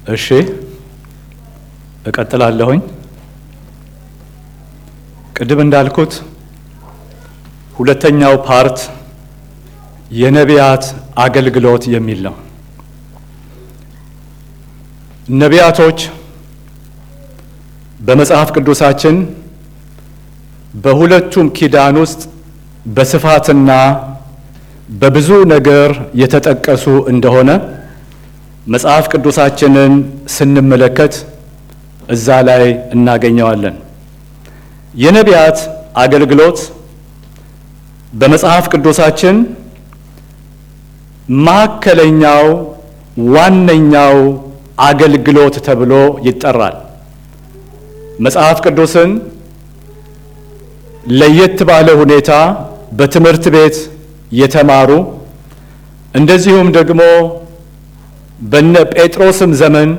እሺ እቀጥላለሁኝ። ቅድም እንዳልኩት ሁለተኛው ፓርት የነቢያት አገልግሎት የሚል ነው። ነቢያቶች በመጽሐፍ ቅዱሳችን በሁለቱም ኪዳን ውስጥ በስፋትና በብዙ ነገር የተጠቀሱ እንደሆነ መጽሐፍ ቅዱሳችንን ስንመለከት እዛ ላይ እናገኘዋለን። የነቢያት አገልግሎት በመጽሐፍ ቅዱሳችን ማዕከለኛው ዋነኛው አገልግሎት ተብሎ ይጠራል። መጽሐፍ ቅዱስን ለየት ባለ ሁኔታ በትምህርት ቤት የተማሩ እንደዚሁም ደግሞ በነ ጴጥሮስም ዘመን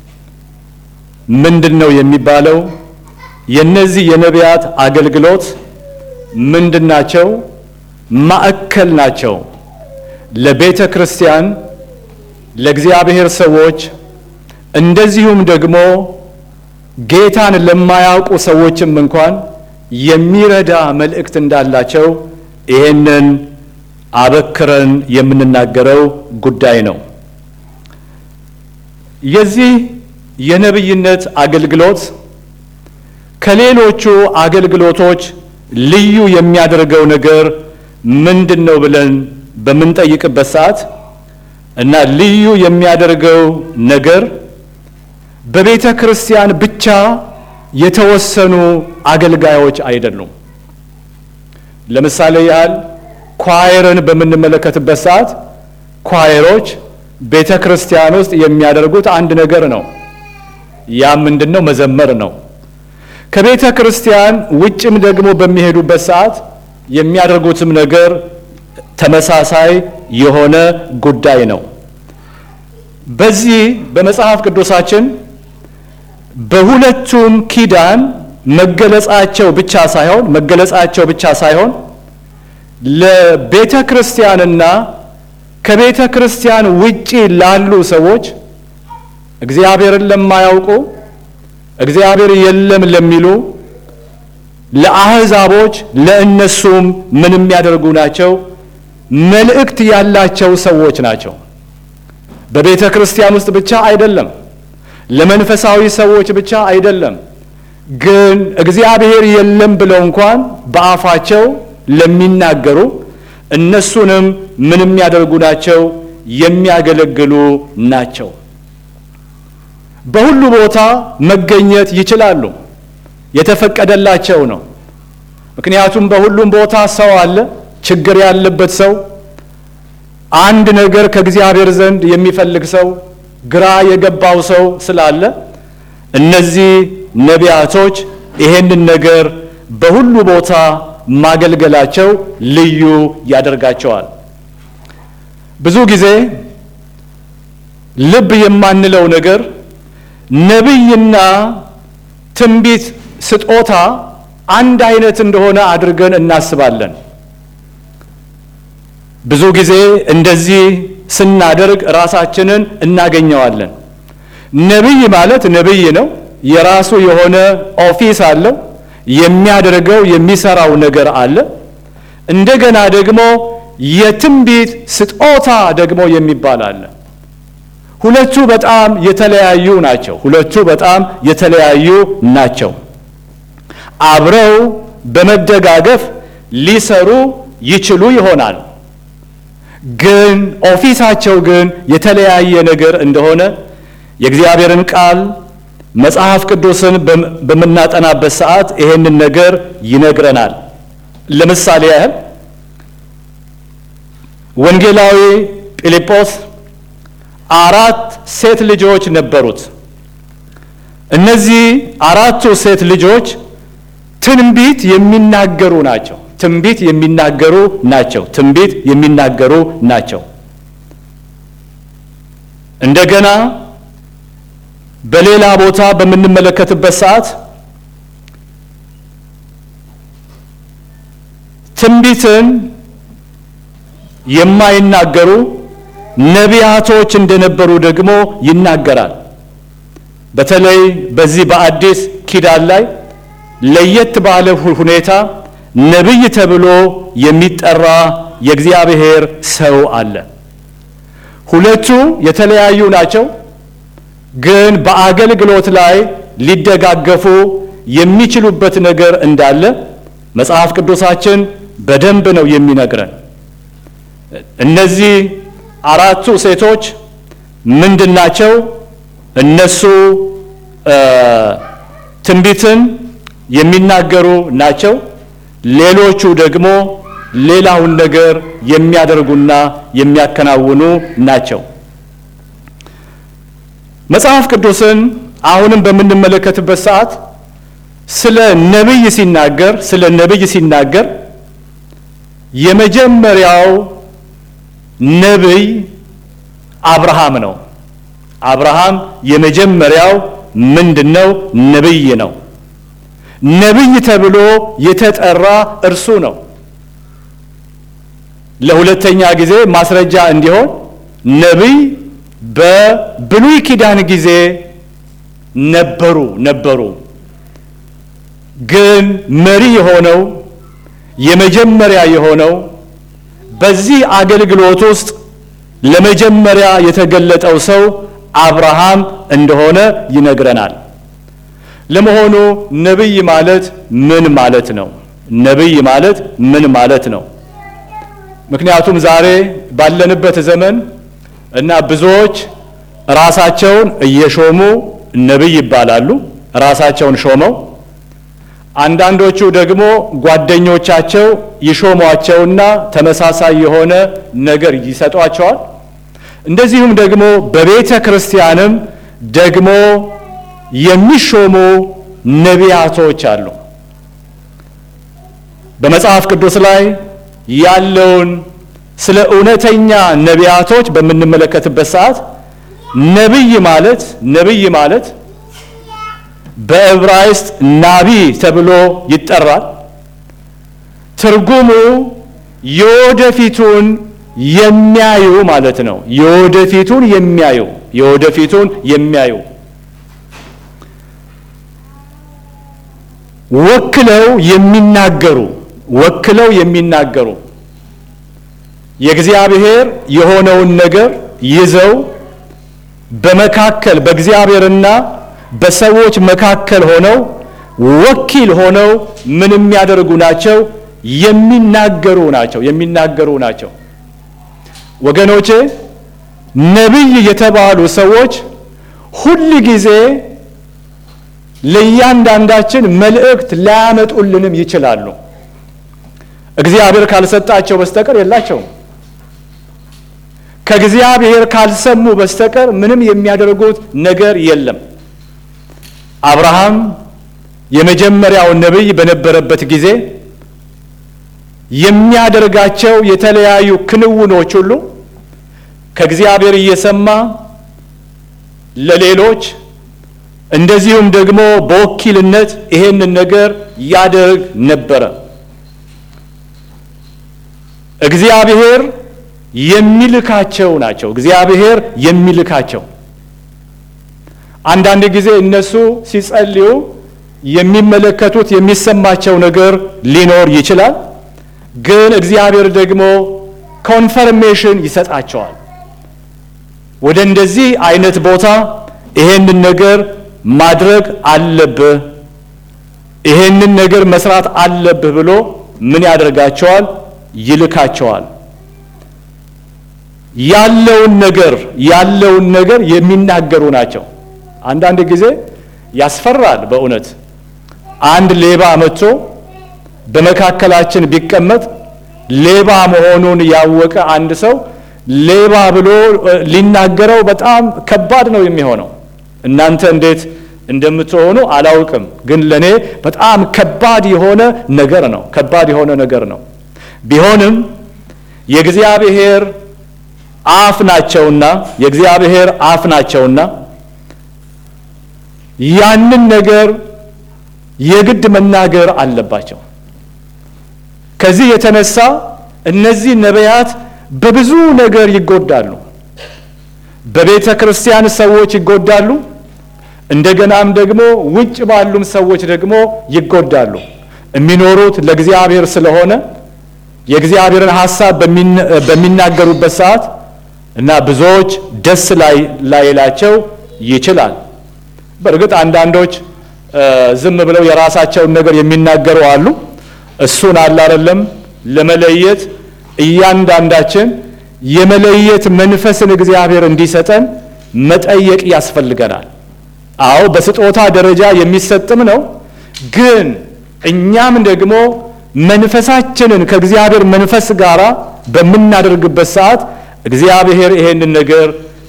ምንድን ነው የሚባለው? የነዚህ የነቢያት አገልግሎት ምንድን ናቸው? ማዕከል ናቸው። ለቤተ ክርስቲያን፣ ለእግዚአብሔር ሰዎች እንደዚሁም ደግሞ ጌታን ለማያውቁ ሰዎችም እንኳን የሚረዳ መልእክት እንዳላቸው ይሄንን አበክረን የምንናገረው ጉዳይ ነው። የዚህ የነቢይነት አገልግሎት ከሌሎቹ አገልግሎቶች ልዩ የሚያደርገው ነገር ምንድን ነው ብለን በምንጠይቅበት ሰዓት እና ልዩ የሚያደርገው ነገር በቤተ ክርስቲያን ብቻ የተወሰኑ አገልጋዮች አይደሉም። ለምሳሌ ያህል ኳየርን በምንመለከትበት ሰዓት ኳየሮች ቤተ ክርስቲያን ውስጥ የሚያደርጉት አንድ ነገር ነው። ያ ምንድን ነው? መዘመር ነው። ከቤተ ክርስቲያን ውጭም ደግሞ በሚሄዱበት ሰዓት የሚያደርጉትም ነገር ተመሳሳይ የሆነ ጉዳይ ነው። በዚህ በመጽሐፍ ቅዱሳችን በሁለቱም ኪዳን መገለጻቸው ብቻ ሳይሆን መገለጻቸው ብቻ ሳይሆን ለቤተ ክርስቲያንና ከቤተ ክርስቲያን ውጪ ላሉ ሰዎች እግዚአብሔርን ለማያውቁ እግዚአብሔር የለም ለሚሉ ለአሕዛቦች ለእነሱም ምን የሚያደርጉ ናቸው? መልእክት ያላቸው ሰዎች ናቸው። በቤተ ክርስቲያን ውስጥ ብቻ አይደለም፣ ለመንፈሳዊ ሰዎች ብቻ አይደለም። ግን እግዚአብሔር የለም ብለው እንኳን በአፋቸው ለሚናገሩ እነሱንም ምን የሚያደርጉ ናቸው? የሚያገለግሉ ናቸው። በሁሉ ቦታ መገኘት ይችላሉ። የተፈቀደላቸው ነው። ምክንያቱም በሁሉም ቦታ ሰው አለ። ችግር ያለበት ሰው፣ አንድ ነገር ከእግዚአብሔር ዘንድ የሚፈልግ ሰው፣ ግራ የገባው ሰው ስላለ እነዚህ ነቢያቶች ይሄንን ነገር በሁሉ ቦታ ማገልገላቸው ልዩ ያደርጋቸዋል። ብዙ ጊዜ ልብ የማንለው ነገር ነቢይና ትንቢት ስጦታ አንድ አይነት እንደሆነ አድርገን እናስባለን። ብዙ ጊዜ እንደዚህ ስናደርግ ራሳችንን እናገኘዋለን። ነቢይ ማለት ነቢይ ነው። የራሱ የሆነ ኦፊስ አለው። የሚያደርገው የሚሰራው ነገር አለ። እንደገና ደግሞ የትንቢት ስጦታ ደግሞ የሚባል አለ። ሁለቱ በጣም የተለያዩ ናቸው። ሁለቱ በጣም የተለያዩ ናቸው። አብረው በመደጋገፍ ሊሰሩ ይችሉ ይሆናል። ግን ኦፊሳቸው ግን የተለያየ ነገር እንደሆነ የእግዚአብሔርን ቃል መጽሐፍ ቅዱስን በምናጠናበት ሰዓት ይሄንን ነገር ይነግረናል። ለምሳሌ ያህል ወንጌላዊ ፊልጶስ አራት ሴት ልጆች ነበሩት። እነዚህ አራቱ ሴት ልጆች ትንቢት የሚናገሩ ናቸው። ትንቢት የሚናገሩ ናቸው። ትንቢት የሚናገሩ ናቸው። እንደገና በሌላ ቦታ በምንመለከትበት ሰዓት ትንቢትን የማይናገሩ ነቢያቶች እንደነበሩ ደግሞ ይናገራል። በተለይ በዚህ በአዲስ ኪዳን ላይ ለየት ባለ ሁኔታ ነቢይ ተብሎ የሚጠራ የእግዚአብሔር ሰው አለ። ሁለቱ የተለያዩ ናቸው፣ ግን በአገልግሎት ላይ ሊደጋገፉ የሚችሉበት ነገር እንዳለ መጽሐፍ ቅዱሳችን በደንብ ነው የሚነግረን። እነዚህ አራቱ ሴቶች ምንድን ናቸው? እነሱ ትንቢትን የሚናገሩ ናቸው። ሌሎቹ ደግሞ ሌላውን ነገር የሚያደርጉና የሚያከናውኑ ናቸው። መጽሐፍ ቅዱስን አሁንም በምንመለከትበት ሰዓት ስለ ነቢይ ሲናገር ስለ ነቢይ ሲናገር የመጀመሪያው ነቢይ አብርሃም ነው። አብርሃም የመጀመሪያው ምንድነው? ነቢይ ነው። ነቢይ ተብሎ የተጠራ እርሱ ነው። ለሁለተኛ ጊዜ ማስረጃ እንዲሆን ነቢይ በብሉይ ኪዳን ጊዜ ነበሩ ነበሩ ግን መሪ የሆነው የመጀመሪያ የሆነው በዚህ አገልግሎት ውስጥ ለመጀመሪያ የተገለጠው ሰው አብርሃም እንደሆነ ይነግረናል። ለመሆኑ ነቢይ ማለት ምን ማለት ነው? ነቢይ ማለት ምን ማለት ነው? ምክንያቱም ዛሬ ባለንበት ዘመን እና ብዙዎች ራሳቸውን እየሾሙ ነቢይ ይባላሉ። ራሳቸውን ሾመው አንዳንዶቹ ደግሞ ጓደኞቻቸው ይሾሟቸውና ተመሳሳይ የሆነ ነገር ይሰጧቸዋል። እንደዚሁም ደግሞ በቤተ ክርስቲያንም ደግሞ የሚሾሙ ነቢያቶች አሉ። በመጽሐፍ ቅዱስ ላይ ያለውን ስለ እውነተኛ ነቢያቶች በምንመለከትበት ሰዓት ነቢይ ማለት ነቢይ ማለት በዕብራይስጥ ናቢ ተብሎ ይጠራል። ትርጉሙ የወደፊቱን የሚያዩ ማለት ነው። የወደፊቱን የሚያዩ የወደፊቱን የሚያዩ ወክለው የሚናገሩ ወክለው የሚናገሩ የእግዚአብሔር የሆነውን ነገር ይዘው በመካከል በእግዚአብሔርና በሰዎች መካከል ሆነው ወኪል ሆነው ምን የሚያደርጉ ናቸው? የሚናገሩ ናቸው። የሚናገሩ ናቸው። ወገኖቼ ነቢይ የተባሉ ሰዎች ሁል ጊዜ ለእያንዳንዳችን መልእክት ላያመጡልንም ይችላሉ። እግዚአብሔር ካልሰጣቸው በስተቀር የላቸውም። ከእግዚአብሔር ካልሰሙ በስተቀር ምንም የሚያደርጉት ነገር የለም። አብርሃም የመጀመሪያው ነቢይ በነበረበት ጊዜ የሚያደርጋቸው የተለያዩ ክንውኖች ሁሉ ከእግዚአብሔር እየሰማ ለሌሎች እንደዚሁም ደግሞ በወኪልነት ይሄንን ነገር ያደርግ ነበረ። እግዚአብሔር የሚልካቸው ናቸው። እግዚአብሔር የሚልካቸው አንዳንድ ጊዜ እነሱ ሲጸልዩ የሚመለከቱት የሚሰማቸው ነገር ሊኖር ይችላል። ግን እግዚአብሔር ደግሞ ኮንፈርሜሽን ይሰጣቸዋል። ወደ እንደዚህ አይነት ቦታ ይሄንን ነገር ማድረግ አለብህ፣ ይሄንን ነገር መስራት አለብህ ብሎ ምን ያደርጋቸዋል? ይልካቸዋል። ያለውን ነገር ያለውን ነገር የሚናገሩ ናቸው። አንዳንድ ጊዜ ያስፈራል። በእውነት አንድ ሌባ መጥቶ በመካከላችን ቢቀመጥ ሌባ መሆኑን ያወቀ አንድ ሰው ሌባ ብሎ ሊናገረው በጣም ከባድ ነው የሚሆነው። እናንተ እንዴት እንደምትሆኑ አላውቅም፣ ግን ለእኔ በጣም ከባድ የሆነ ነገር ነው። ከባድ የሆነ ነገር ነው። ቢሆንም የእግዚአብሔር አፍ ናቸውና የእግዚአብሔር አፍ ናቸውና ያንን ነገር የግድ መናገር አለባቸው። ከዚህ የተነሳ እነዚህ ነቢያት በብዙ ነገር ይጎዳሉ። በቤተ ክርስቲያን ሰዎች ይጎዳሉ። እንደገናም ደግሞ ውጭ ባሉም ሰዎች ደግሞ ይጎዳሉ። የሚኖሩት ለእግዚአብሔር ስለሆነ የእግዚአብሔርን ሐሳብ በሚናገሩበት ሰዓት እና ብዙዎች ደስ ላይላቸው ይችላል። በእርግጥ አንዳንዶች ዝም ብለው የራሳቸውን ነገር የሚናገሩ አሉ። እሱን አለ አይደለም ለመለየት እያንዳንዳችን የመለየት መንፈስን እግዚአብሔር እንዲሰጠን መጠየቅ ያስፈልገናል። አዎ በስጦታ ደረጃ የሚሰጥም ነው። ግን እኛም ደግሞ መንፈሳችንን ከእግዚአብሔር መንፈስ ጋር በምናደርግበት ሰዓት እግዚአብሔር ይሄንን ነገር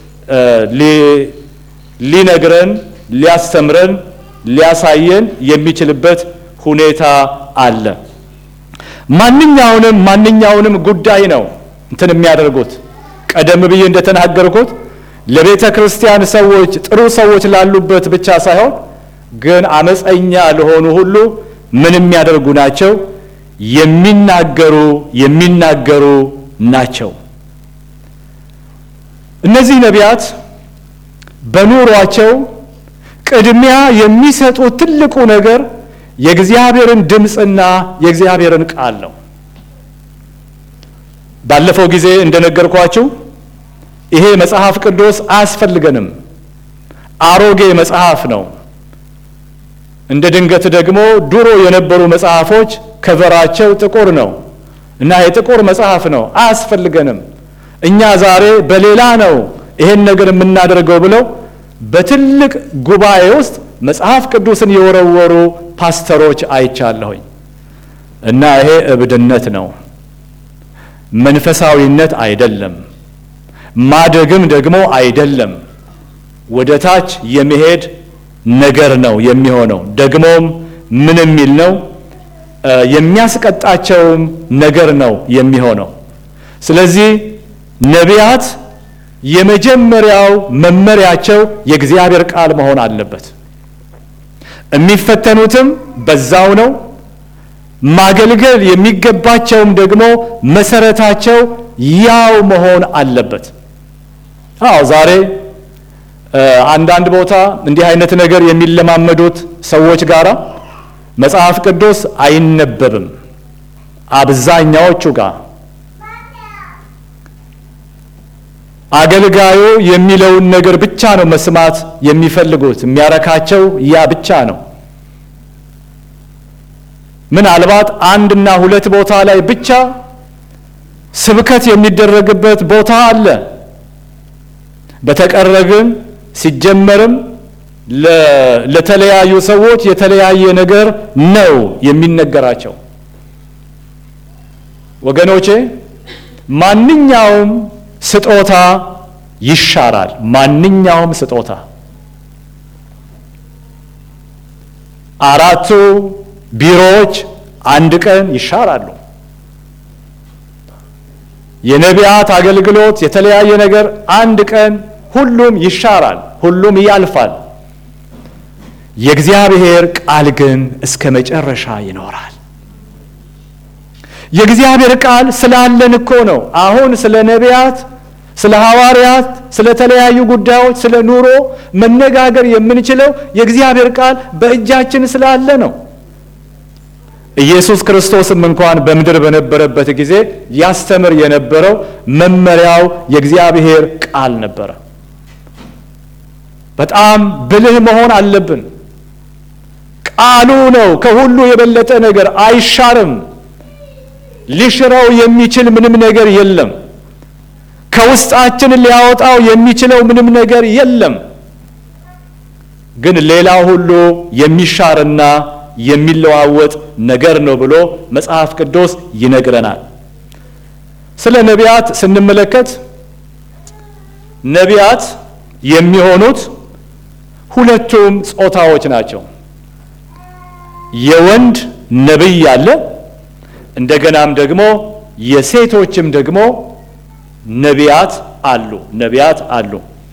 ሊነግረን፣ ሊያስተምረን፣ ሊያሳየን የሚችልበት ሁኔታ አለ። ማንኛውንም ማንኛውንም ጉዳይ ነው እንትን የሚያደርጉት ቀደም ብዬ እንደተናገርኩት ለቤተ ክርስቲያን ሰዎች ጥሩ ሰዎች ላሉበት ብቻ ሳይሆን ግን አመፀኛ ለሆኑ ሁሉ ምን የሚያደርጉ ናቸው? የሚናገሩ የሚናገሩ ናቸው። እነዚህ ነቢያት በኑሯቸው ቅድሚያ የሚሰጡት ትልቁ ነገር የእግዚአብሔርን ድምፅና የእግዚአብሔርን ቃል ነው። ባለፈው ጊዜ እንደነገርኳችሁ ይሄ መጽሐፍ ቅዱስ አያስፈልገንም፣ አሮጌ መጽሐፍ ነው። እንደ ድንገት ደግሞ ድሮ የነበሩ መጽሐፎች ከቨራቸው ጥቁር ነው እና የጥቁር መጽሐፍ ነው፣ አያስፈልገንም። እኛ ዛሬ በሌላ ነው ይሄን ነገር የምናደርገው ብለው በትልቅ ጉባኤ ውስጥ መጽሐፍ ቅዱስን የወረወሩ ፓስተሮች አይቻለሁኝ። እና ይሄ እብድነት ነው፣ መንፈሳዊነት አይደለም፣ ማደግም ደግሞ አይደለም። ወደ ታች የመሄድ ነገር ነው የሚሆነው። ደግሞም ምን የሚል ነው የሚያስቀጣቸውም ነገር ነው የሚሆነው። ስለዚህ ነቢያት የመጀመሪያው መመሪያቸው የእግዚአብሔር ቃል መሆን አለበት። የሚፈተኑትም በዛው ነው። ማገልገል የሚገባቸውም ደግሞ መሰረታቸው ያው መሆን አለበት። አዎ ዛሬ አንዳንድ ቦታ እንዲህ አይነት ነገር የሚለማመዱት ሰዎች ጋር መጽሐፍ ቅዱስ አይነበብም። አብዛኛዎቹ ጋር አገልጋዩ የሚለውን ነገር ብቻ ነው መስማት የሚፈልጉት። የሚያረካቸው ያ ብቻ ነው። ምናልባት አንድና ሁለት ቦታ ላይ ብቻ ስብከት የሚደረግበት ቦታ አለ። በተቀረ ግን ሲጀመርም ለተለያዩ ሰዎች የተለያየ ነገር ነው የሚነገራቸው። ወገኖቼ ማንኛውም ስጦታ ይሻራል። ማንኛውም ስጦታ አራቱ ቢሮዎች አንድ ቀን ይሻራሉ። የነቢያት አገልግሎት የተለያየ ነገር አንድ ቀን ሁሉም ይሻራል፣ ሁሉም ያልፋል። የእግዚአብሔር ቃል ግን እስከ መጨረሻ ይኖራል። የእግዚአብሔር ቃል ስላለን እኮ ነው። አሁን ስለ ነቢያት፣ ስለ ሐዋርያት፣ ስለ ተለያዩ ጉዳዮች፣ ስለ ኑሮ መነጋገር የምንችለው የእግዚአብሔር ቃል በእጃችን ስላለ ነው። ኢየሱስ ክርስቶስም እንኳን በምድር በነበረበት ጊዜ ያስተምር የነበረው መመሪያው የእግዚአብሔር ቃል ነበረ። በጣም ብልህ መሆን አለብን። ቃሉ ነው ከሁሉ የበለጠ ነገር፣ አይሻርም። ሊሽረው የሚችል ምንም ነገር የለም። ከውስጣችን ሊያወጣው የሚችለው ምንም ነገር የለም። ግን ሌላው ሁሉ የሚሻርና የሚለዋወጥ ነገር ነው ብሎ መጽሐፍ ቅዱስ ይነግረናል። ስለ ነቢያት ስንመለከት ነቢያት የሚሆኑት ሁለቱም ጾታዎች ናቸው። የወንድ ነቢይ አለ፣ እንደገናም ደግሞ የሴቶችም ደግሞ ነቢያት አሉ ነቢያት አሉ።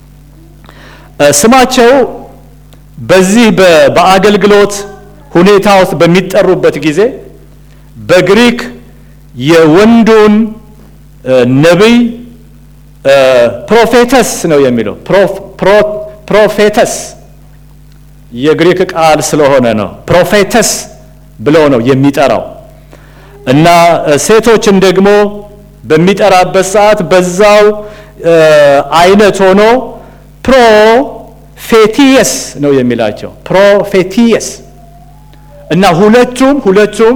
ስማቸው በዚህ በአገልግሎት ሁኔታ ውስጥ በሚጠሩበት ጊዜ በግሪክ የወንዱን ነቢይ ፕሮፌተስ ነው የሚለው። ፕሮፌተስ የግሪክ ቃል ስለሆነ ነው። ፕሮፌተስ ብሎ ነው የሚጠራው እና ሴቶችን ደግሞ በሚጠራበት ሰዓት በዛው አይነት ሆኖ ፕሮፌቲየስ ነው የሚላቸው ፕሮፌቲየስ እና ሁለቱም ሁለቱም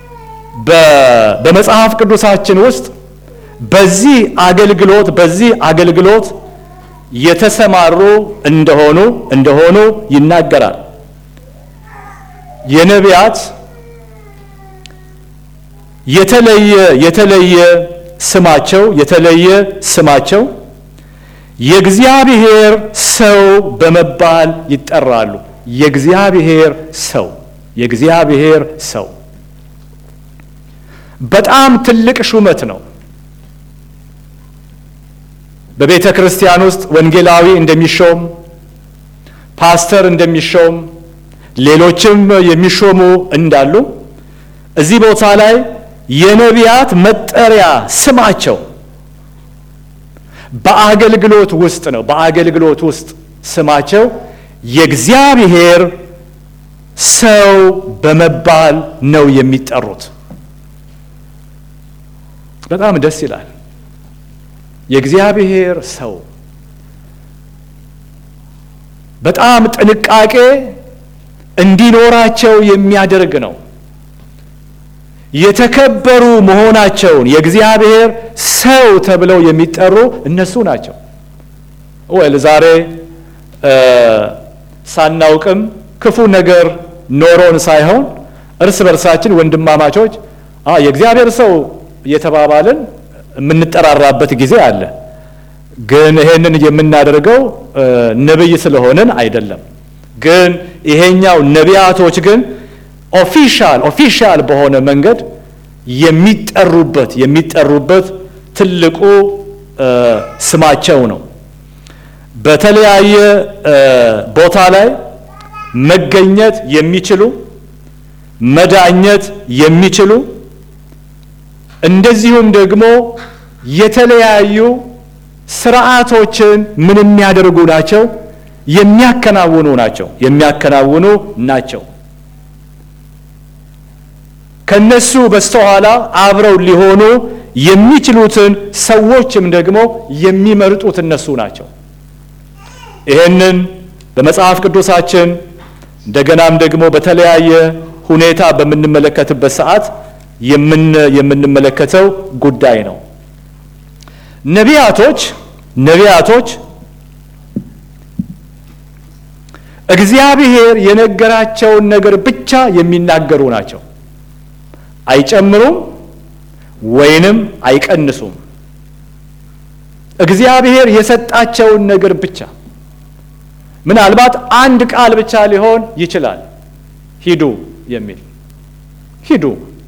በመጽሐፍ ቅዱሳችን ውስጥ በዚህ አገልግሎት በዚህ አገልግሎት የተሰማሩ እንደሆኑ እንደሆኑ ይናገራል። የነቢያት የተለየ የተለየ ስማቸው የተለየ ስማቸው የእግዚአብሔር ሰው በመባል ይጠራሉ። የእግዚአብሔር ሰው የእግዚአብሔር ሰው በጣም ትልቅ ሹመት ነው። በቤተ ክርስቲያን ውስጥ ወንጌላዊ እንደሚሾም፣ ፓስተር እንደሚሾም፣ ሌሎችም የሚሾሙ እንዳሉ እዚህ ቦታ ላይ የነቢያት መጠሪያ ስማቸው በአገልግሎት ውስጥ ነው። በአገልግሎት ውስጥ ስማቸው የእግዚአብሔር ሰው በመባል ነው የሚጠሩት። በጣም ደስ ይላል። የእግዚአብሔር ሰው በጣም ጥንቃቄ እንዲኖራቸው የሚያደርግ ነው። የተከበሩ መሆናቸውን የእግዚአብሔር ሰው ተብለው የሚጠሩ እነሱ ናቸው። ወል ዛሬ ሳናውቅም ክፉ ነገር ኖሮን ሳይሆን እርስ በርሳችን ወንድማማቾች የእግዚአብሔር ሰው እየተባባልን የምንጠራራበት ጊዜ አለ። ግን ይሄንን የምናደርገው ነብይ ስለሆንን አይደለም። ግን ይሄኛው ነቢያቶች ግን ኦፊሻል ኦፊሻል በሆነ መንገድ የሚጠሩበት የሚጠሩበት ትልቁ ስማቸው ነው። በተለያየ ቦታ ላይ መገኘት የሚችሉ መዳኘት የሚችሉ እንደዚሁም ደግሞ የተለያዩ ስርዓቶችን ምን የሚያደርጉ ናቸው? የሚያከናውኑ ናቸው። የሚያከናውኑ ናቸው። ከነሱ በስተኋላ አብረው ሊሆኑ የሚችሉትን ሰዎችም ደግሞ የሚመርጡት እነሱ ናቸው። ይህንን በመጽሐፍ ቅዱሳችን እንደገናም ደግሞ በተለያየ ሁኔታ በምንመለከትበት ሰዓት የምንመለከተው ጉዳይ ነው። ነቢያቶች ነቢያቶች እግዚአብሔር የነገራቸውን ነገር ብቻ የሚናገሩ ናቸው። አይጨምሩም ወይንም አይቀንሱም። እግዚአብሔር የሰጣቸውን ነገር ብቻ ምናልባት አንድ ቃል ብቻ ሊሆን ይችላል። ሂዱ የሚል ሂዱ።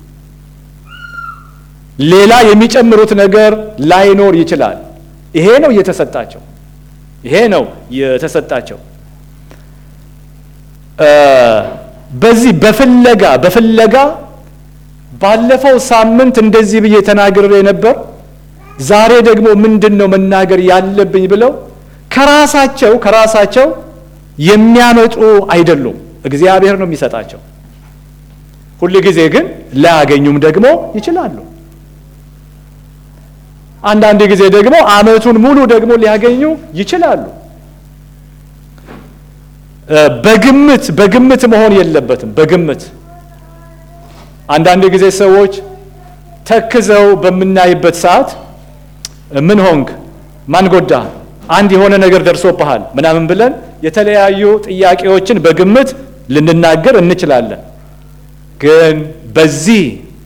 ሌላ የሚጨምሩት ነገር ላይኖር ይችላል። ይሄ ነው የተሰጣቸው። ይሄ ነው የተሰጣቸው። በዚህ በፍለጋ በፍለጋ ባለፈው ሳምንት እንደዚህ ብዬ ተናግሬ ነበር። ዛሬ ደግሞ ምንድን ነው መናገር ያለብኝ ብለው ከራሳቸው ከራሳቸው የሚያመጡ አይደሉም። እግዚአብሔር ነው የሚሰጣቸው። ሁል ጊዜ ግን ላያገኙም ደግሞ ይችላሉ። አንዳንድ ጊዜ ደግሞ ዓመቱን ሙሉ ደግሞ ሊያገኙ ይችላሉ። በግምት በግምት መሆን የለበትም። በግምት አንዳንድ ጊዜ ሰዎች ተክዘው በምናይበት ሰዓት ምን ሆንክ፣ ማን ጎዳ፣ አንድ የሆነ ነገር ደርሶብሃል ምናምን ብለን የተለያዩ ጥያቄዎችን በግምት ልንናገር እንችላለን። ግን በዚህ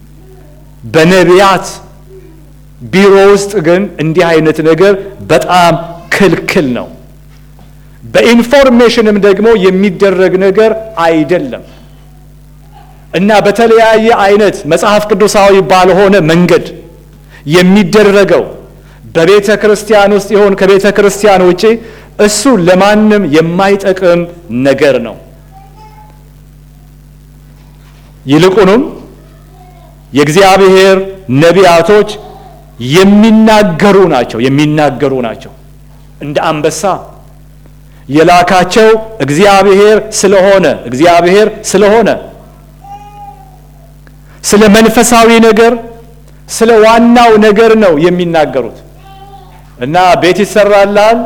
በነቢያት ቢሮ ውስጥ ግን እንዲህ አይነት ነገር በጣም ክልክል ነው። በኢንፎርሜሽንም ደግሞ የሚደረግ ነገር አይደለም እና በተለያየ አይነት መጽሐፍ ቅዱሳዊ ባልሆነ መንገድ የሚደረገው በቤተ ክርስቲያን ውስጥ ይሆን ከቤተ ክርስቲያን ውጪ እሱ ለማንም የማይጠቅም ነገር ነው። ይልቁንም የእግዚአብሔር ነቢያቶች የሚናገሩ ናቸው የሚናገሩ ናቸው። እንደ አንበሳ የላካቸው እግዚአብሔር ስለሆነ እግዚአብሔር ስለሆነ ስለ መንፈሳዊ ነገር ስለ ዋናው ነገር ነው የሚናገሩት እና ቤት ይሰራልሃል፣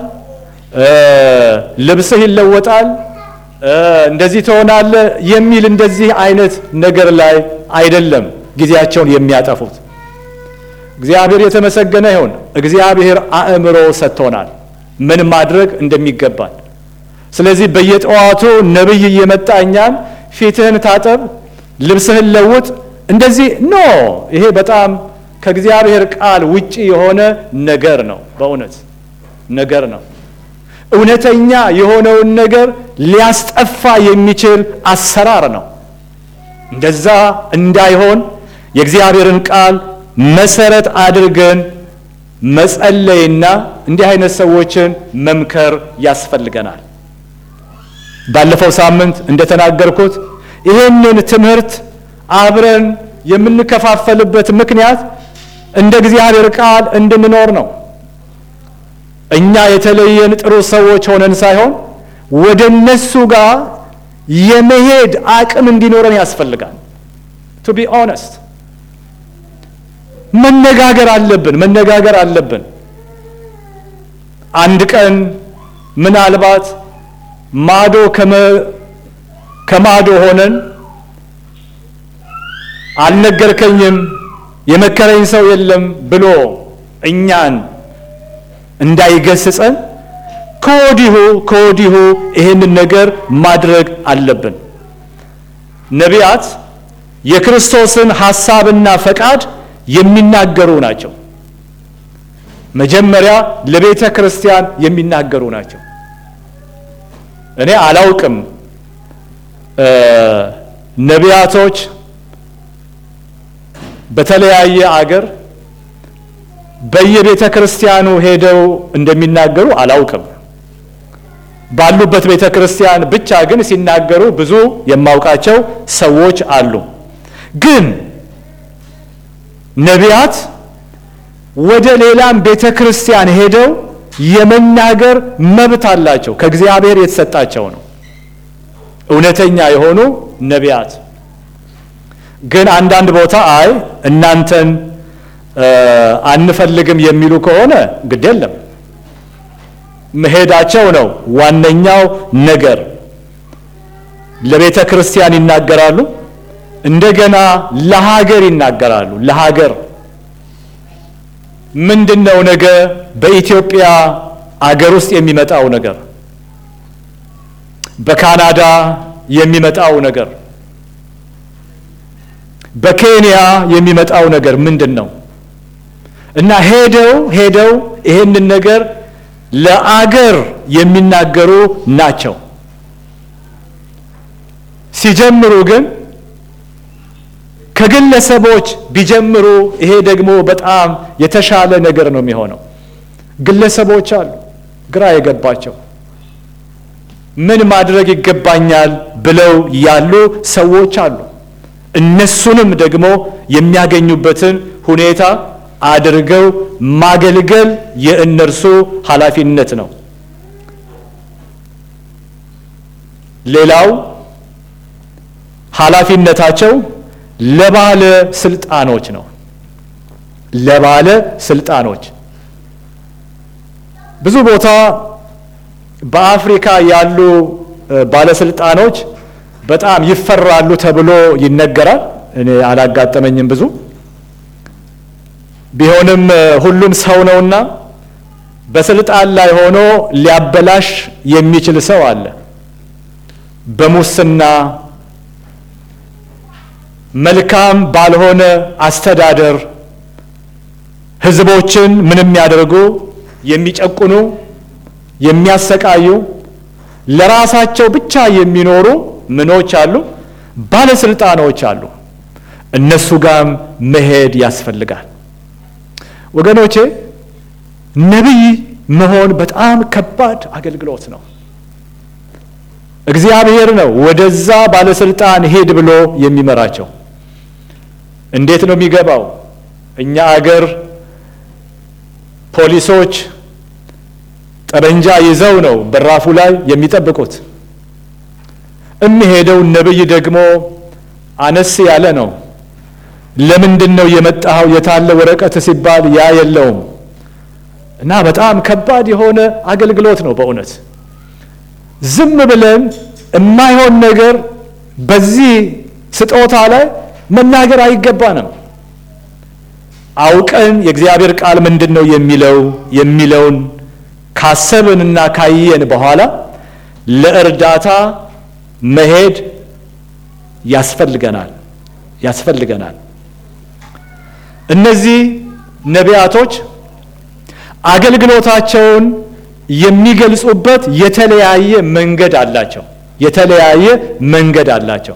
ልብስህ ይለወጣል፣ እንደዚህ ትሆናለህ የሚል እንደዚህ አይነት ነገር ላይ አይደለም ጊዜያቸውን የሚያጠፉት። እግዚአብሔር የተመሰገነ ይሁን። እግዚአብሔር አእምሮ ሰጥቶናል ምን ማድረግ እንደሚገባል። ስለዚህ በየጠዋቱ ነቢይ እየመጣ እኛን ፊትህን ታጠብ፣ ልብስህን ለውጥ እንደዚህ ኖ፣ ይሄ በጣም ከእግዚአብሔር ቃል ውጪ የሆነ ነገር ነው። በእውነት ነገር ነው። እውነተኛ የሆነውን ነገር ሊያስጠፋ የሚችል አሰራር ነው። እንደዛ እንዳይሆን የእግዚአብሔርን ቃል መሰረት አድርገን መጸለይና እንዲህ አይነት ሰዎችን መምከር ያስፈልገናል። ባለፈው ሳምንት እንደተናገርኩት ይህንን ትምህርት አብረን የምንከፋፈልበት ምክንያት እንደ እግዚአብሔር ቃል እንድንኖር ነው። እኛ የተለየን ጥሩ ሰዎች ሆነን ሳይሆን ወደ እነሱ ጋር የመሄድ አቅም እንዲኖረን ያስፈልጋል። ቱ ቢ ኦነስት መነጋገር አለብን፣ መነጋገር አለብን። አንድ ቀን ምናልባት ማዶ ከማዶ ሆነን አልነገርከኝም የመከረኝ ሰው የለም ብሎ እኛን እንዳይገስጸን ከወዲሁ ከወዲሁ ይህንን ነገር ማድረግ አለብን። ነቢያት የክርስቶስን ሐሳብና ፈቃድ የሚናገሩ ናቸው። መጀመሪያ ለቤተ ክርስቲያን የሚናገሩ ናቸው። እኔ አላውቅም ነቢያቶች በተለያየ አገር በየቤተ ክርስቲያኑ ሄደው እንደሚናገሩ አላውቅም። ባሉበት ቤተ ክርስቲያን ብቻ ግን ሲናገሩ ብዙ የማውቃቸው ሰዎች አሉ። ግን ነቢያት ወደ ሌላም ቤተ ክርስቲያን ሄደው የመናገር መብት አላቸው። ከእግዚአብሔር የተሰጣቸው ነው። እውነተኛ የሆኑ ነቢያት ግን አንዳንድ ቦታ አይ እናንተን አንፈልግም የሚሉ ከሆነ ግድ የለም መሄዳቸው ነው ዋነኛው ነገር። ለቤተ ክርስቲያን ይናገራሉ፣ እንደገና ለሀገር ይናገራሉ። ለሀገር ምንድን ነው ነገ በኢትዮጵያ አገር ውስጥ የሚመጣው ነገር፣ በካናዳ የሚመጣው ነገር በኬንያ የሚመጣው ነገር ምንድን ነው? እና ሄደው ሄደው ይሄንን ነገር ለአገር የሚናገሩ ናቸው። ሲጀምሩ ግን ከግለሰቦች ቢጀምሩ ይሄ ደግሞ በጣም የተሻለ ነገር ነው የሚሆነው። ግለሰቦች አሉ ግራ የገባቸው ምን ማድረግ ይገባኛል ብለው ያሉ ሰዎች አሉ። እነሱንም ደግሞ የሚያገኙበትን ሁኔታ አድርገው ማገልገል የእነርሱ ኃላፊነት ነው። ሌላው ኃላፊነታቸው ለባለ ስልጣኖች ነው። ለባለ ስልጣኖች ብዙ ቦታ በአፍሪካ ያሉ ባለስልጣኖች በጣም ይፈራሉ ተብሎ ይነገራል። እኔ አላጋጠመኝም ብዙ ቢሆንም ሁሉም ሰው ነውና በስልጣን ላይ ሆኖ ሊያበላሽ የሚችል ሰው አለ። በሙስና መልካም ባልሆነ አስተዳደር ሕዝቦችን ምንም የሚያደርጉ የሚጨቁኑ፣ የሚያሰቃዩ ለራሳቸው ብቻ የሚኖሩ ምኖች አሉ፣ ባለስልጣኖች አሉ። እነሱ ጋም መሄድ ያስፈልጋል። ወገኖቼ ነቢይ መሆን በጣም ከባድ አገልግሎት ነው። እግዚአብሔር ነው ወደዛ ባለስልጣን ሄድ ብሎ የሚመራቸው። እንዴት ነው የሚገባው? እኛ አገር ፖሊሶች ጠበንጃ ይዘው ነው በራፉ ላይ የሚጠብቁት። የሚሄደው ነቢይ ደግሞ አነስ ያለ ነው። ለምንድን ነው የመጣኸው? የታለ ወረቀት ሲባል ያ የለውም እና በጣም ከባድ የሆነ አገልግሎት ነው በእውነት ዝም ብለን የማይሆን ነገር በዚህ ስጦታ ላይ መናገር አይገባንም። አውቀን የእግዚአብሔር ቃል ምንድን ነው የሚለው የሚለውን ካሰብንና ካየን በኋላ ለእርዳታ መሄድ ያስፈልገናል ያስፈልገናል። እነዚህ ነቢያቶች አገልግሎታቸውን የሚገልጹበት የተለያየ መንገድ አላቸው። የተለያየ መንገድ አላቸው።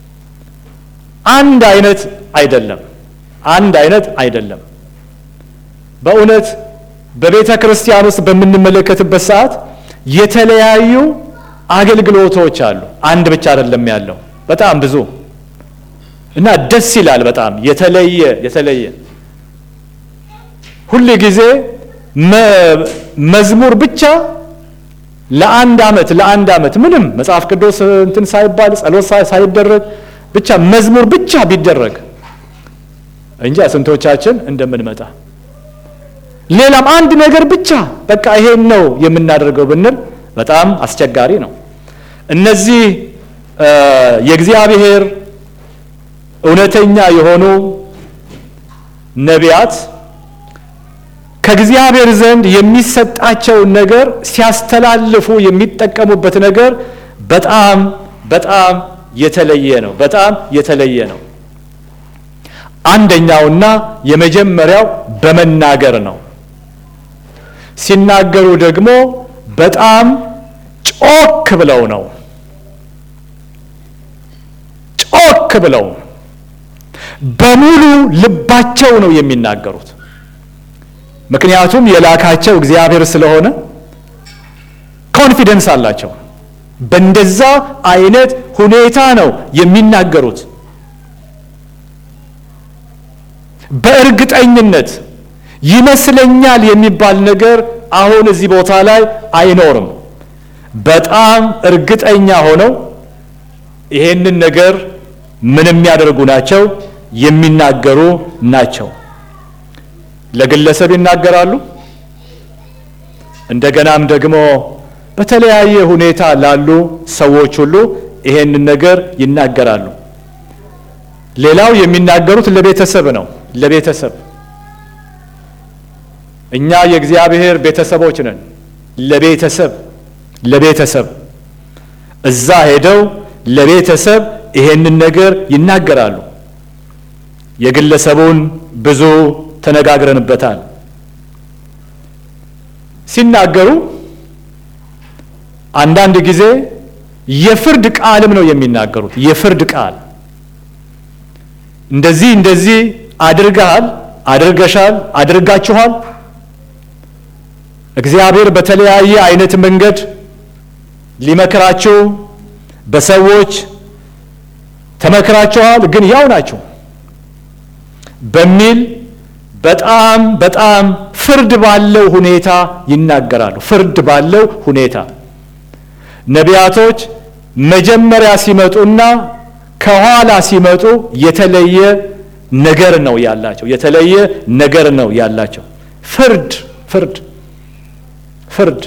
አንድ አይነት አይደለም። አንድ አይነት አይደለም። በእውነት በቤተ ክርስቲያን ውስጥ በምንመለከትበት ሰዓት የተለያዩ አገልግሎቶች አሉ። አንድ ብቻ አይደለም ያለው፣ በጣም ብዙ እና ደስ ይላል። በጣም የተለየ የተለየ ሁል ጊዜ መዝሙር ብቻ ለአንድ ዓመት ለአንድ ዓመት ምንም መጽሐፍ ቅዱስ እንትን ሳይባል ጸሎት ሳይደረግ ብቻ መዝሙር ብቻ ቢደረግ እንጂ ስንቶቻችን እንደምንመጣ ሌላም አንድ ነገር ብቻ በቃ ይሄን ነው የምናደርገው ብንል በጣም አስቸጋሪ ነው። እነዚህ የእግዚአብሔር እውነተኛ የሆኑ ነቢያት ከእግዚአብሔር ዘንድ የሚሰጣቸውን ነገር ሲያስተላልፉ የሚጠቀሙበት ነገር በጣም በጣም የተለየ ነው። በጣም የተለየ ነው። አንደኛውና የመጀመሪያው በመናገር ነው። ሲናገሩ ደግሞ በጣም ጮክ ብለው ነው። ጮክ ብለው በሙሉ ልባቸው ነው የሚናገሩት። ምክንያቱም የላካቸው እግዚአብሔር ስለሆነ ኮንፊደንስ አላቸው። በእንደዛ አይነት ሁኔታ ነው የሚናገሩት። በእርግጠኝነት ይመስለኛል የሚባል ነገር አሁን እዚህ ቦታ ላይ አይኖርም። በጣም እርግጠኛ ሆነው ይሄንን ነገር ምን የሚያደርጉ ናቸው? የሚናገሩ ናቸው። ለግለሰብ ይናገራሉ። እንደገናም ደግሞ በተለያየ ሁኔታ ላሉ ሰዎች ሁሉ ይሄንን ነገር ይናገራሉ። ሌላው የሚናገሩት ለቤተሰብ ነው። ለቤተሰብ እኛ የእግዚአብሔር ቤተሰቦች ነን። ለቤተሰብ ለቤተሰብ እዛ ሄደው ለቤተሰብ ይሄንን ነገር ይናገራሉ። የግለሰቡን ብዙ ተነጋግረንበታል። ሲናገሩ አንዳንድ ጊዜ የፍርድ ቃልም ነው የሚናገሩት። የፍርድ ቃል እንደዚህ እንደዚህ አድርገሃል፣ አድርገሻል፣ አድርጋችኋል። እግዚአብሔር በተለያየ አይነት መንገድ ሊመክራችሁ በሰዎች ተመክራችኋል፣ ግን ያው ናችሁ በሚል በጣም በጣም ፍርድ ባለው ሁኔታ ይናገራሉ። ፍርድ ባለው ሁኔታ ነቢያቶች መጀመሪያ ሲመጡና ከኋላ ሲመጡ የተለየ ነገር ነው ያላቸው። የተለየ ነገር ነው ያላቸው። ፍርድ ፍርድ ፍርድ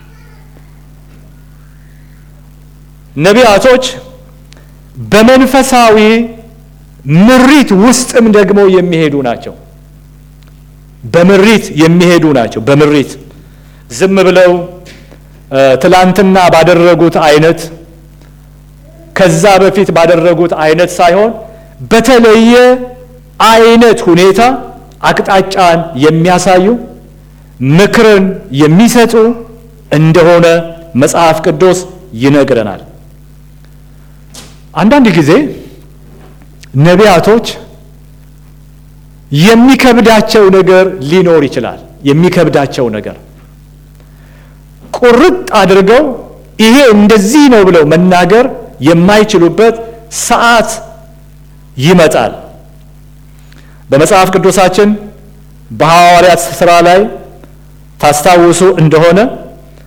ነቢያቶች በመንፈሳዊ ምሪት ውስጥም ደግሞ የሚሄዱ ናቸው። በምሪት የሚሄዱ ናቸው። በምሪት ዝም ብለው ትላንትና ባደረጉት አይነት ከዛ በፊት ባደረጉት አይነት ሳይሆን በተለየ አይነት ሁኔታ አቅጣጫን የሚያሳዩ ምክርን የሚሰጡ እንደሆነ መጽሐፍ ቅዱስ ይነግረናል። አንዳንድ ጊዜ ነቢያቶች የሚከብዳቸው ነገር ሊኖር ይችላል። የሚከብዳቸው ነገር ቁርጥ አድርገው ይሄ እንደዚህ ነው ብለው መናገር የማይችሉበት ሰዓት ይመጣል። በመጽሐፍ ቅዱሳችን በሐዋርያት ሥራ ላይ ታስታውሱ እንደሆነ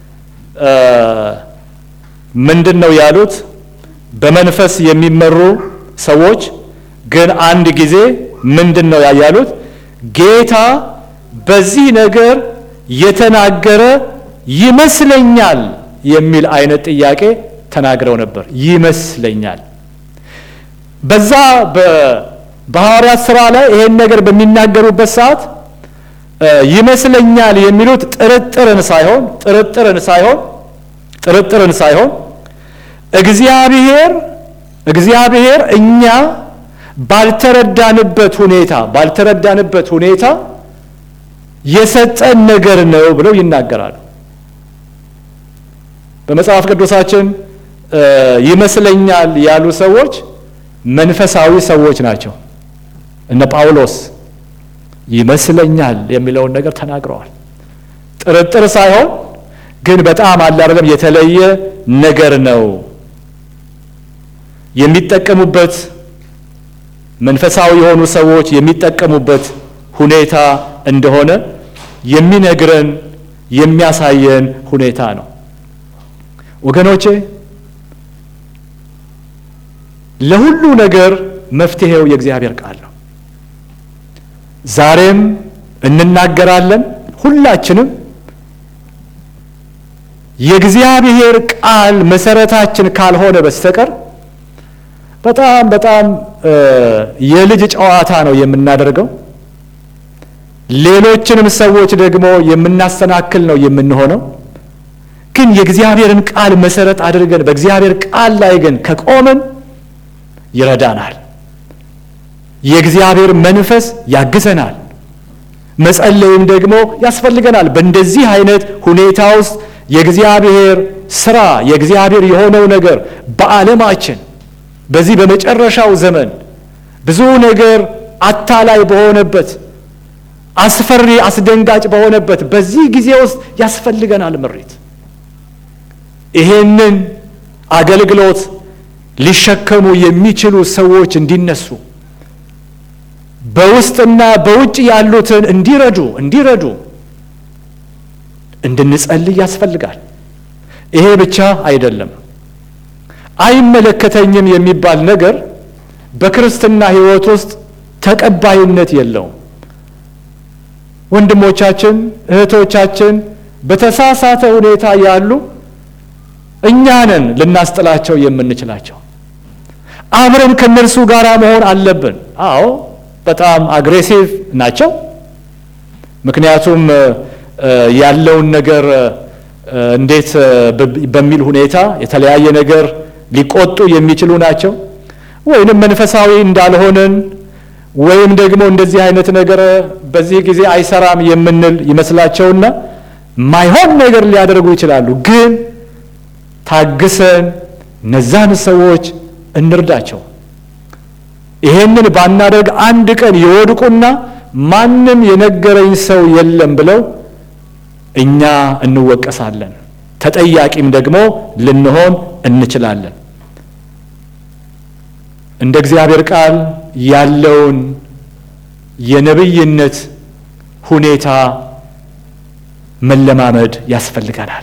ምንድን ነው ያሉት? በመንፈስ የሚመሩ ሰዎች ግን አንድ ጊዜ ምንድን ነው ያሉት? ጌታ በዚህ ነገር የተናገረ ይመስለኛል የሚል አይነት ጥያቄ ተናግረው ነበር። ይመስለኛል በዛ በሐዋርያት ሥራ ላይ ይሄን ነገር በሚናገሩበት ሰዓት ይመስለኛል የሚሉት ጥርጥርን ሳይሆን ጥርጥርን ሳይሆን ጥርጥርን ሳይሆን እግዚአብሔር እግዚአብሔር እኛ ባልተረዳንበት ሁኔታ ባልተረዳንበት ሁኔታ የሰጠን ነገር ነው ብለው ይናገራሉ። በመጽሐፍ ቅዱሳችን ይመስለኛል ያሉ ሰዎች መንፈሳዊ ሰዎች ናቸው። እነ ጳውሎስ ይመስለኛል የሚለውን ነገር ተናግረዋል። ጥርጥር ሳይሆን ግን በጣም አለ አይደለም የተለየ ነገር ነው የሚጠቀሙበት መንፈሳዊ የሆኑ ሰዎች የሚጠቀሙበት ሁኔታ እንደሆነ የሚነግረን የሚያሳየን ሁኔታ ነው። ወገኖቼ ለሁሉ ነገር መፍትሄው የእግዚአብሔር ቃል ነው። ዛሬም እንናገራለን ሁላችንም የእግዚአብሔር ቃል መሰረታችን ካልሆነ በስተቀር በጣም በጣም የልጅ ጨዋታ ነው የምናደርገው። ሌሎችንም ሰዎች ደግሞ የምናሰናክል ነው የምንሆነው። ግን የእግዚአብሔርን ቃል መሰረት አድርገን በእግዚአብሔር ቃል ላይ ግን ከቆምን ይረዳናል። የእግዚአብሔር መንፈስ ያግዘናል። መጸለይም ደግሞ ያስፈልገናል። በእንደዚህ አይነት ሁኔታ ውስጥ የእግዚአብሔር ስራ የእግዚአብሔር የሆነው ነገር በዓለማችን በዚህ በመጨረሻው ዘመን ብዙ ነገር አታላይ በሆነበት አስፈሪ አስደንጋጭ በሆነበት በዚህ ጊዜ ውስጥ ያስፈልገናል ምሪት። ይሄንን አገልግሎት ሊሸከሙ የሚችሉ ሰዎች እንዲነሱ በውስጥና በውጭ ያሉትን እንዲረዱ እንዲረዱ እንድንጸልይ ያስፈልጋል። ይሄ ብቻ አይደለም። አይመለከተኝም የሚባል ነገር በክርስትና ሕይወት ውስጥ ተቀባይነት የለውም። ወንድሞቻችን እህቶቻችን በተሳሳተ ሁኔታ ያሉ እኛንን ልናስጥላቸው የምንችላቸው አብረን ከነርሱ ጋር መሆን አለብን። አዎ በጣም አግሬሲቭ ናቸው። ምክንያቱም ያለውን ነገር እንዴት በሚል ሁኔታ የተለያየ ነገር ሊቆጡ የሚችሉ ናቸው። ወይንም መንፈሳዊ እንዳልሆንን ወይም ደግሞ እንደዚህ አይነት ነገር በዚህ ጊዜ አይሰራም የምንል ይመስላቸውና ማይሆን ነገር ሊያደርጉ ይችላሉ። ግን ታግሰን እነዛን ሰዎች እንርዳቸው። ይሄንን ባናደርግ አንድ ቀን ይወድቁና ማንም የነገረኝ ሰው የለም ብለው እኛ እንወቀሳለን። ተጠያቂም ደግሞ ልንሆን እንችላለን። እንደ እግዚአብሔር ቃል ያለውን የነብይነት ሁኔታ መለማመድ ያስፈልገናል።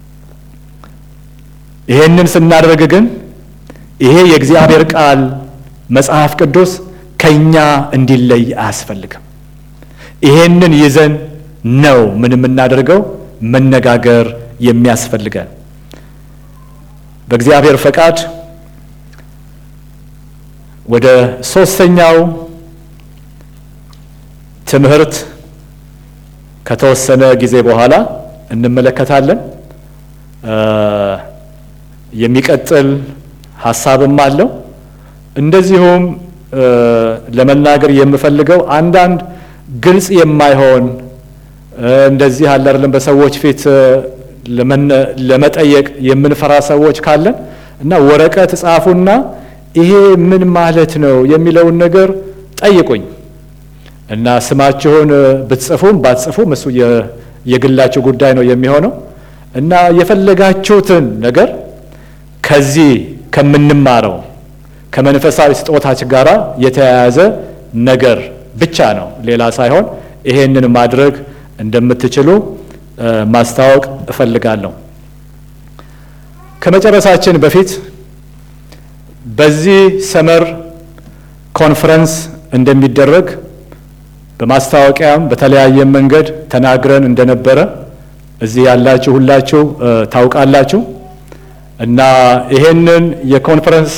ይሄንን ስናደርግ ግን ይሄ የእግዚአብሔር ቃል መጽሐፍ ቅዱስ ከኛ እንዲለይ አያስፈልግም። ይሄንን ይዘን ነው ምን የምናደርገው መነጋገር የሚያስፈልገን። በእግዚአብሔር ፈቃድ ወደ ሶስተኛው ትምህርት ከተወሰነ ጊዜ በኋላ እንመለከታለን። የሚቀጥል ሀሳብም አለው። እንደዚሁም ለመናገር የምፈልገው አንዳንድ ግልጽ የማይሆን እንደዚህ አለ አይደለም በሰዎች ፊት ለመጠየቅ የምንፈራ ሰዎች ካለን እና ወረቀት ጻፉና ይሄ ምን ማለት ነው የሚለውን ነገር ጠይቁኝ እና ስማችሁን ብትጽፉም ባትጽፉም እሱ የግላችሁ ጉዳይ ነው የሚሆነው እና የፈለጋችሁትን ነገር ከዚህ ከምንማረው ከመንፈሳዊ ስጦታች ጋር የተያያዘ ነገር ብቻ ነው፣ ሌላ ሳይሆን ይሄንን ማድረግ እንደምትችሉ ማስታወቅ እፈልጋለሁ። ከመጨረሳችን በፊት በዚህ ሰመር ኮንፈረንስ እንደሚደረግ በማስታወቂያም በተለያየ መንገድ ተናግረን እንደነበረ እዚህ ያላችሁ ሁላችሁ ታውቃላችሁ። እና ይሄንን የኮንፈረንስ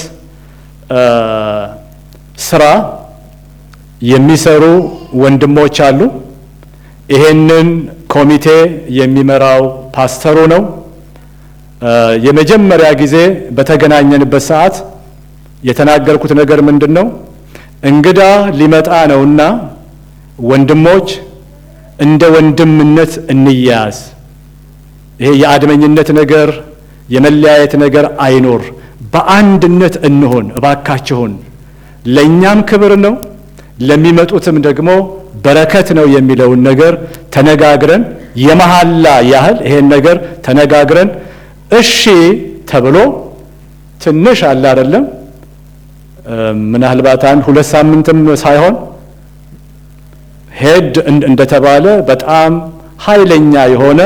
ስራ የሚሰሩ ወንድሞች አሉ። ይሄንን ኮሚቴ የሚመራው ፓስተሩ ነው። የመጀመሪያ ጊዜ በተገናኘንበት ሰዓት የተናገርኩት ነገር ምንድን ነው? እንግዳ ሊመጣ ነውና ወንድሞች እንደ ወንድምነት እንያያዝ። ይሄ የአድመኝነት ነገር የመለያየት ነገር አይኖር፣ በአንድነት እንሆን እባካችሁን። ለእኛም ክብር ነው፣ ለሚመጡትም ደግሞ በረከት ነው የሚለውን ነገር ተነጋግረን የመሐላ ያህል ይሄን ነገር ተነጋግረን እሺ ተብሎ ትንሽ አለ አይደለም፣ ምናልባት አንድ ሁለት ሳምንትም ሳይሆን ሄድ እንደተባለ በጣም ኃይለኛ የሆነ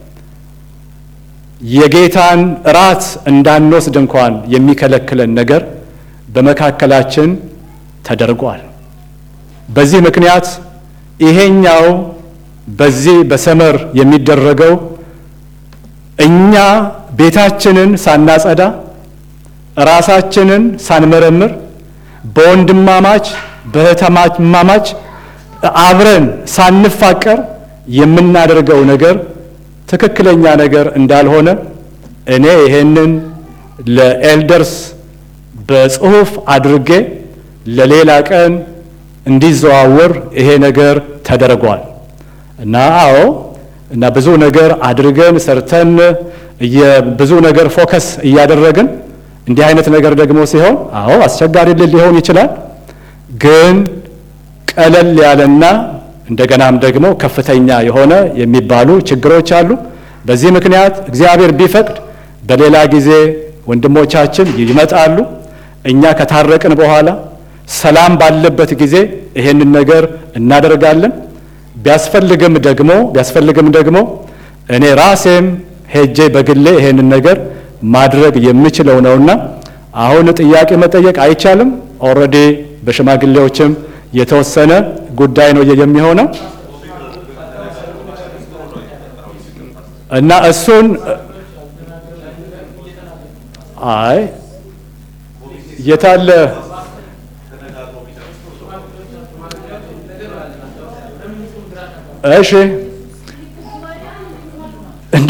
የጌታን እራት እንዳንወስድ እንኳን የሚከለክለን ነገር በመካከላችን ተደርጓል። በዚህ ምክንያት ይሄኛው በዚህ በሰመር የሚደረገው እኛ ቤታችንን ሳናጸዳ ራሳችንን ሳንመረምር በወንድማማች በእህትማማች አብረን ሳንፋቀር የምናደርገው ነገር ትክክለኛ ነገር እንዳልሆነ እኔ ይሄንን ለኤልደርስ በጽሁፍ አድርጌ ለሌላ ቀን እንዲዘዋወር ይሄ ነገር ተደርጓል እና አዎ እና ብዙ ነገር አድርገን ሰርተን ብዙ ነገር ፎከስ እያደረግን እንዲህ አይነት ነገር ደግሞ ሲሆን አዎ አስቸጋሪ ሊሆን ይችላል። ግን ቀለል ያለና እንደገናም ደግሞ ከፍተኛ የሆነ የሚባሉ ችግሮች አሉ። በዚህ ምክንያት እግዚአብሔር ቢፈቅድ በሌላ ጊዜ ወንድሞቻችን ይመጣሉ። እኛ ከታረቅን በኋላ ሰላም ባለበት ጊዜ ይሄንን ነገር እናደርጋለን። ቢያስፈልግም ደግሞ ቢያስፈልግም ደግሞ እኔ ራሴም ሄጄ በግሌ ይሄንን ነገር ማድረግ የምችለው ነውና አሁን ጥያቄ መጠየቅ አይቻልም። ኦልሬዲ በሽማግሌዎችም የተወሰነ ጉዳይ ነው የሚሆነው እና እሱን አይ የታለ እሺ እንደ